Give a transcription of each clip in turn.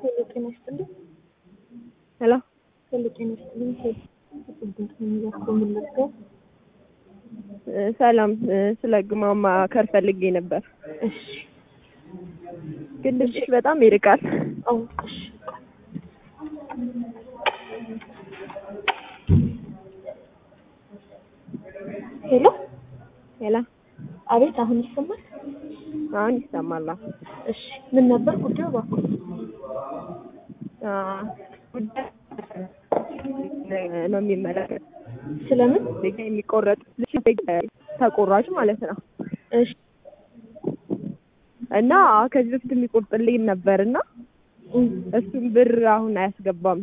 ሄሎ ጤና ይስጥልኝ። ሄሎ ሄሎ ጤና ይስጥልኝ። ድምፅ የሚያስቆም ልርገው። ሰላም፣ ስለ ህግ ማማከር ፈልጌ ነበር፣ እሺ ግን ድምፅሽ በጣም ይርቃል። አዎ እሺ ሄሎ ሄሎ፣ አቤት፣ አሁን ይሰማል? አሁን ይሰማል? እሺ ምን ነበር ጉዳዩ? እባክዎ አዎ፣ ጉዳይ ነው የሚመለከት ስለምን? ዜጋ የሚቆረጥ ተቆራጭ ማለት ነው እሺ እና ከዚህ በፊት የሚቆርጥልኝ ነበር እና እም፣ እሱም ብር አሁን አያስገባም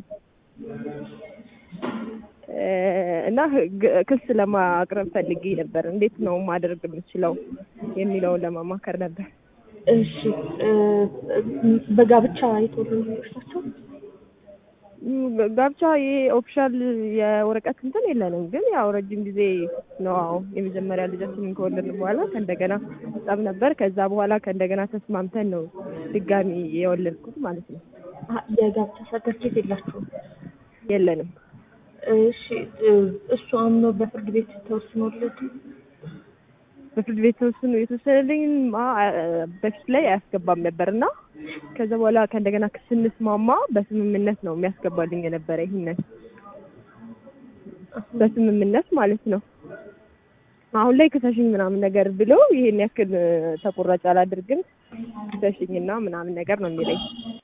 እ እና ህግ- ክስ ለማቅረብ ፈልጌ ነበር። እንዴት ነው ማድረግ የምችለው የሚለውን ለማማከር ነበር። እሺ እ፣ በጋብቻ የተወለዱ ልጆች ናቸው? ም፣ ጋብቻ ይሄ ኦፊሻል የወረቀት እንትን የለንም፣ ግን ያው ረጅም ጊዜ ነው። አዎ የመጀመሪያ ልጃችንን ከወለድን በኋላ ከእንደገና ጸብ ነበር። ከዛ በኋላ ከእንደገና ተስማምተን ነው ድጋሚ የወለድኩት ማለት ነው። አ- የጋብቻ ሰርተፍኬት የላችሁም? የለንም። እሺ እ፣ እሱ አምኖ በፍርድ ቤት ተወስኖለት በፍርድ ቤት ተወስኖ የተወሰነልኝ በፊት ላይ አያስገባም ነበር እና ከዛ በኋላ ከእንደገና ስንስማማ በስምምነት ነው የሚያስገባልኝ የነበረ ይህንን በስምምነት ማለት ነው። አሁን ላይ ክሰሽኝ ምናምን ነገር ብሎ ይሄን ያክል እ፣ ተቆራጭ አላደርግም ክሰሽኝና ምናምን ነገር ነው የሚለኝ።